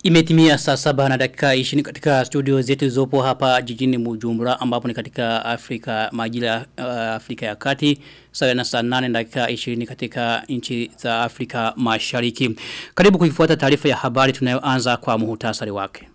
Imetimia saa saba na dakika 20 katika studio zetu zopo hapa jijini Bujumbura ambapo ni katika Afrika majira uh, Afrika ya Kati sawa na saa 8 na dakika 20 katika nchi za Afrika Mashariki. Karibu kuifuata taarifa ya habari tunayoanza kwa muhtasari wake.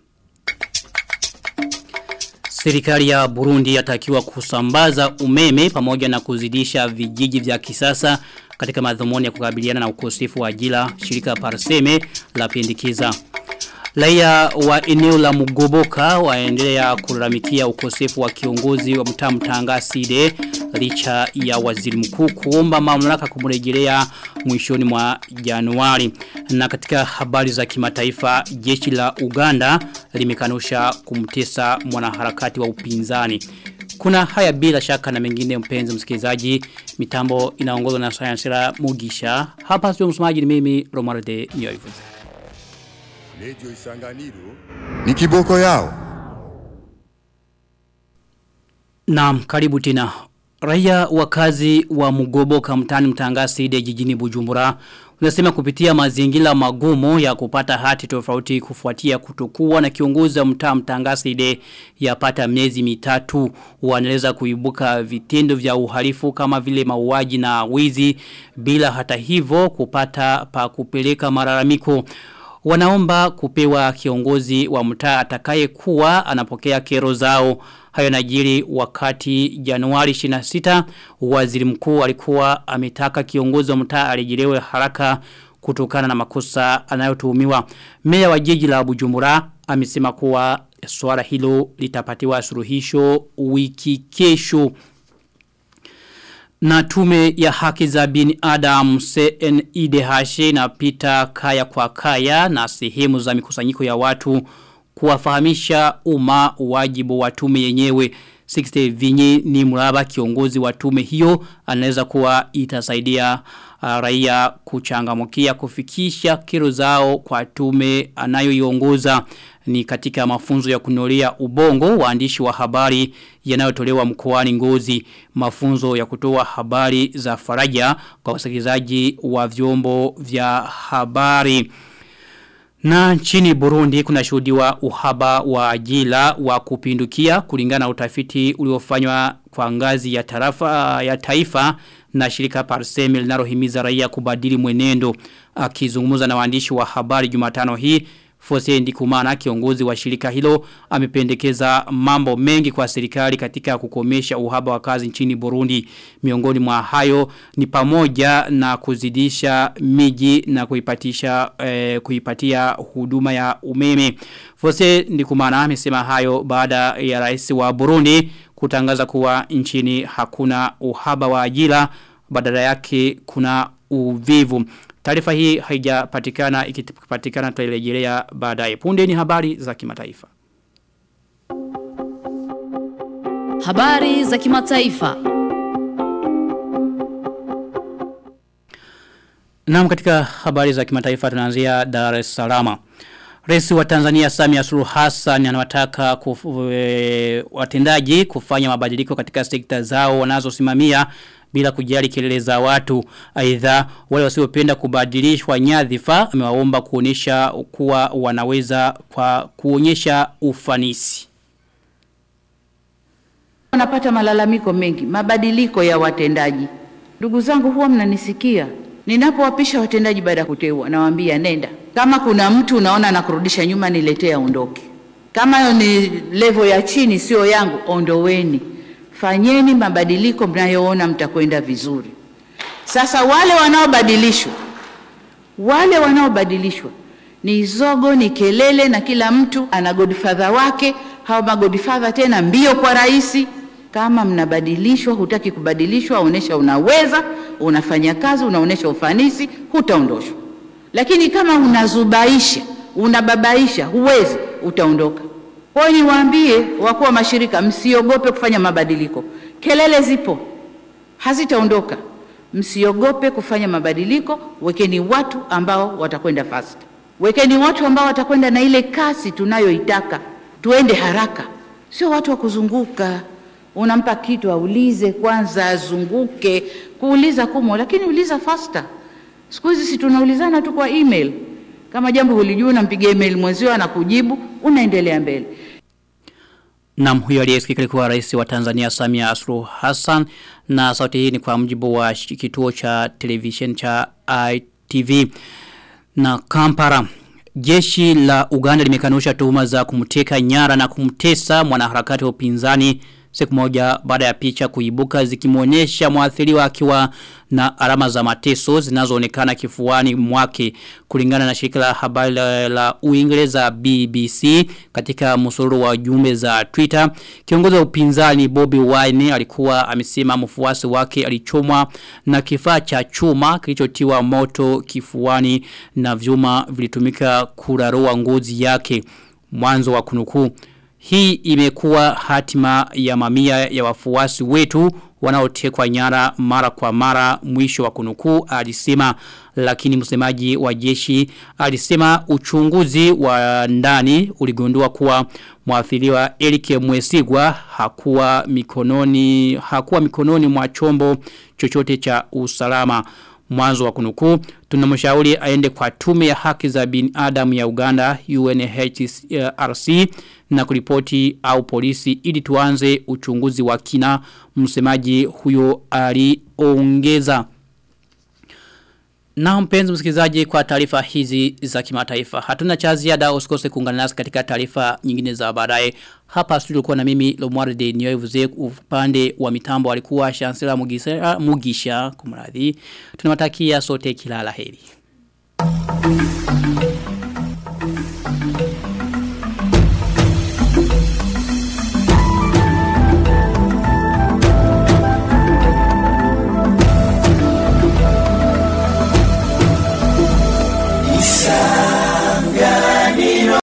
Serikali ya Burundi yatakiwa kusambaza umeme pamoja na kuzidisha vijiji vya kisasa katika madhumuni ya kukabiliana na ukosefu wa ajira shirika Parseme la pendikiza. Raia wa eneo la Mugoboka waendelea kulalamikia ukosefu wa kiongozi wa mtaa mtanga Side licha ya waziri mkuu kuomba mamlaka kumrejelea mwishoni mwa Januari. Na katika habari za kimataifa jeshi la Uganda limekanusha kumtesa mwanaharakati wa upinzani. Kuna haya bila shaka na mengine mpenzi msikilizaji mitambo inaongozwa na Sayansira Mugisha. Hapa sio msomaji ni mimi Romarde Nyoivuze. Radio Isanganiro ni kiboko yao. Naam, karibu tena. Raia wakazi wa Mugoboka mtani mtangasi de jijini Bujumbura unasema kupitia mazingira magumu ya kupata hati tofauti kufuatia kutokuwa na kiongozi wa mtaa mtangasi de yapata miezi mitatu wanaeleza kuibuka vitendo vya uhalifu kama vile mauaji na wizi bila hata hivyo kupata pa kupeleka malalamiko wanaomba kupewa kiongozi wa mtaa atakaye kuwa anapokea kero zao hayo najiri wakati Januari 26 waziri mkuu alikuwa ametaka kiongozi wa mtaa arejelewe haraka kutokana na makosa anayotuhumiwa meya wa jiji la Bujumbura amesema kuwa swala hilo litapatiwa suluhisho wiki kesho na tume ya haki za bin Adam CNIDH na pita kaya kwa kaya na sehemu za mikusanyiko ya watu kuwafahamisha umma wajibu wa tume yenyewe 60 vinyi ni mraba kiongozi wa tume hiyo anaweza kuwa itasaidia uh, raia kuchangamukia kufikisha kero zao kwa tume anayoiongoza ni katika mafunzo ya kunolia ubongo waandishi wa habari yanayotolewa mkoani Ngozi mafunzo ya kutoa habari za faraja kwa wasikilizaji wa vyombo vya habari na nchini Burundi kuna shuhudiwa uhaba wa ajira wa kupindukia kulingana na utafiti uliofanywa kwa ngazi ya tarafa ya taifa na shirika Parseme linalohimiza raia kubadili mwenendo akizungumza na waandishi wa habari Jumatano hii Fose Ndikumana kiongozi wa shirika hilo amependekeza mambo mengi kwa serikali katika kukomesha uhaba wa kazi nchini Burundi. Miongoni mwa hayo ni pamoja na kuzidisha miji na kuipatisha eh, kuipatia huduma ya umeme. Fose Ndikumana amesema hayo baada ya rais wa Burundi kutangaza kuwa nchini hakuna uhaba wa ajira badala yake kuna uvivu. Taarifa hii haijapatikana ikipatikana tutarejelea baadaye. Punde ni habari za kimataifa. Habari za kimataifa. Naam katika habari za kimataifa tunaanzia Dar es Salaam. Rais wa Tanzania Samia Suluhu Hassan anawataka kuf, e, watendaji kufanya mabadiliko katika sekta zao wanazosimamia bila kujali kelele za watu. Aidha wale wasiopenda kubadilishwa nyadhifa amewaomba kuonesha kuwa wanaweza kwa kuonyesha ufanisi. Wanapata malalamiko mengi, mabadiliko ya watendaji. Ndugu zangu huwa mnanisikia. Ninapowapisha watendaji baada ya kuteua nawaambia nenda. Kama kuna mtu unaona anakurudisha nyuma niletee aondoke. Kama ni level ya chini sio yangu ondoweni fanyeni mabadiliko mnayoona mtakwenda vizuri. Sasa wale wanaobadilishwa, wale wanaobadilishwa ni zogo, ni kelele, na kila mtu ana godfather wake. Hao magodfather tena mbio kwa rais. Kama mnabadilishwa, hutaki kubadilishwa, onesha unaweza, unafanya kazi, unaonesha ufanisi, hutaondoshwa. Lakini kama unazubaisha, unababaisha, huwezi, utaondoka. Kwa hiyo niwaambie wakuu wa mashirika, msiogope kufanya mabadiliko. Kelele zipo, hazitaondoka. Msiogope kufanya mabadiliko. Wekeni watu ambao watakwenda fast, wekeni watu ambao watakwenda na ile kasi tunayoitaka, tuende haraka, sio watu wa kuzunguka. Unampa kitu aulize kwanza, azunguke. Kuuliza kumo, lakini uliza faster. Siku hizi si tunaulizana tu kwa email Kama jambo hulijui, unampigia email mwenzio anakujibu, unaendelea mbele. Na huyo aliyesikika alikuwa rais wa Tanzania Samia Suluhu Hassan na sauti hii ni kwa mjibu wa kituo cha television cha ITV na Kampala. Jeshi la Uganda limekanusha tuhuma za kumteka nyara na kumtesa mwanaharakati wa upinzani siku moja baada ya picha kuibuka zikimuonyesha mwathiriwa akiwa na alama za mateso zinazoonekana kifuani mwake kulingana na shirika la habari la, la Uingereza BBC katika msururu wa jumbe za Twitter kiongozi wa upinzani Bobby Wine alikuwa amesema mfuasi wake alichomwa na kifaa cha chuma kilichotiwa moto kifuani na vyuma vilitumika kurarua ngozi yake mwanzo wa kunukuu hii imekuwa hatima ya mamia ya wafuasi wetu wanaotekwa nyara mara kwa mara mwisho wa kunukuu alisema lakini msemaji wa jeshi alisema uchunguzi wa ndani uligundua kuwa mwathiriwa Eric Mwesigwa hakuwa mikononi hakuwa mikononi mwa chombo chochote cha usalama mwanzo wa kunukuu tunamshauri aende kwa tume ya haki za binadamu ya Uganda UNHRC na kuripoti au polisi ili tuanze uchunguzi wa kina msemaji huyo aliongeza na mpenzi msikilizaji kwa taarifa hizi za kimataifa. Hatuna cha ziada usikose kuungana nasi katika taarifa nyingine za baadaye. Hapa studio kwa na mimi Lomwarde Nyoevuze upande wa mitambo alikuwa Chancellor Mugisha, Mugisha kumradhi. Tunawatakia sote kila laheri.